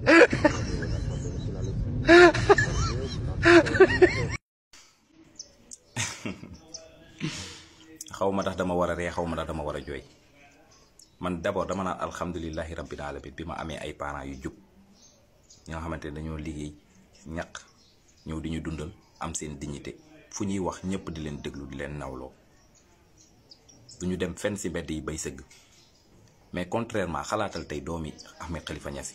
xaw ma tax dama war a ree xaw ma tax dama war a jooy man d'abord dama naan alhamdulilahi rabbil alamin bi ma amee ay parents yu jub ñoo xamante ne dañoo liggéey ñaq ñëw di ñu dundal am seen dignité fu ñuy wax ñëpp di leen déglu di leen nawloo du ñu dem fenn ci mbedd yi bay sëgg mais contrairement xalaatal tey doomi Ahmed Khalifa Niass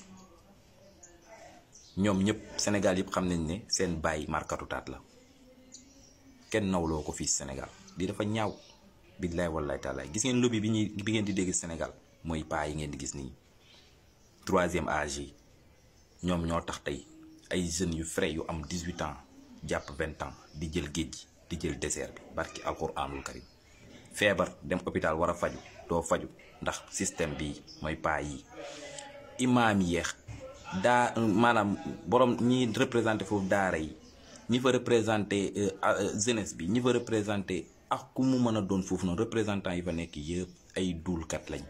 ñoom ñëpp Sénégal yëpp xam nañ ne seen baay markatu taat la kenn nawloo ko fii Sénégal di dafa ñaaw billaay wallaay taalaay gis ngeen lobby bi ñuy bi ngeen di dégg Sénégal mooy paa yi ngeen di gis nii troisième âge yi ñoom ñoo tax tey ay jeunes yu frais yu am 18 ans jàpp 20 ans di jël géej gi di jël désert bi barki alquranul karim feebar dem hôpital war a faju doo faju ndax système bi mooy paa yi imaam yeex daa maanaam borom ñi représenté foofu daara yi ñi fa représenté jeunesse bi ñi fa représenté ak ku mu mën a doon foofu noonu représentant yi fa nekk yëpp ay duulkat lañ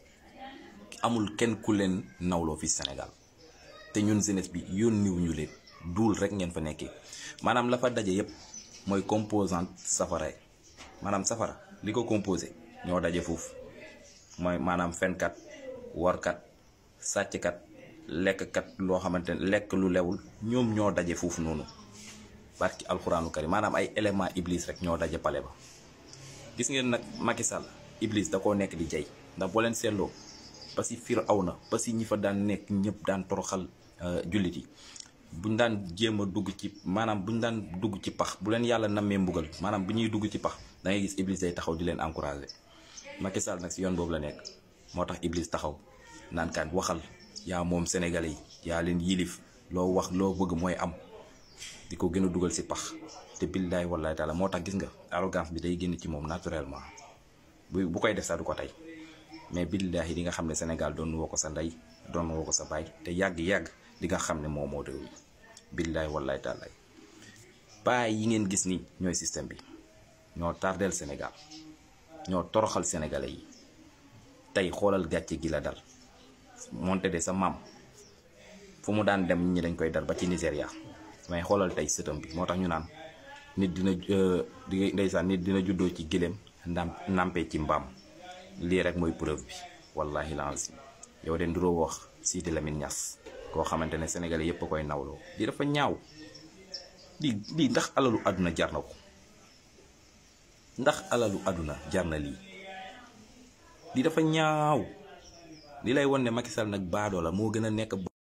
amul kenn ku leen nawloo fi Sénégal te ñun jeunesse bi yónniwuñu leen duul rek ngeen fa nekkee maanaam la fa daje yëpp mooy composante safara maanaam safara li ko composé ñoo daje foofu mooy maanaam fenkat warkat sàcckat lekkkat loo xamante ne lekk lu lewul ñoom ñoo daje foofu noonu barki alxuraanu karim maanaam ay élément iblis rek ñoo daje pale ba gis ngeen nag Macky Sall iblis da koo nekk di jay ndax boo leen seetloo ba si Firawna ba si ñi fa daan nekk ñëpp daan toroxal jullit yi buñ daan jéem a dugg ci maanaam buñ daan dugg ci pax bu leen yàlla nammee mbugal maanaam bu ñuy dugg ci pax da ngay gis iblis day taxaw di leen encouragé Macky Sall nag si yoon boobu la nekk moo tax iblis taxaw naan kaan waxal yaa moom sénégalais yi yaa leen yilif loo wax loo bëgg mooy am di ko gën a dugal si pax te billaay wallaay taala moo tax gis nga arrogance bi day génn ci moom naturellement bu bu koy def sax du ko tey mais billahi di nga xam ne Sénégal doon woo ko sa ndey doon woo ko sa baay te yàgg-yàgg di nga xam ne moo moo réew mi billaay wallaay taalaay baay yi ngeen gis ni ñooy système bi ñoo tardeel Sénégal ñoo toroxal sénégalais yi tey xoolal gàcce gi la dal moonte de sa maam fu mu daan dem ñi dañ koy dal ba ci Nigéria mais xoolal tey sëtam bi moo tax ñu naan nit dina di ndeysaan nit dina juddoo ci gëléem ndam nampee ci mbaam lii rek mooy preuve bi wallahi lancim yow de nduroo wax Sidi Lamine Niass koo xamante ne sénégalais yépp a koy nawloo lii dafa ñaaw lii lii ndax alalu àdduna jar na ko ndax alalu àdduna jar na lii lii dafa ñaaw li lay won ne Macky Sall nag baadoo la moo gën a nekk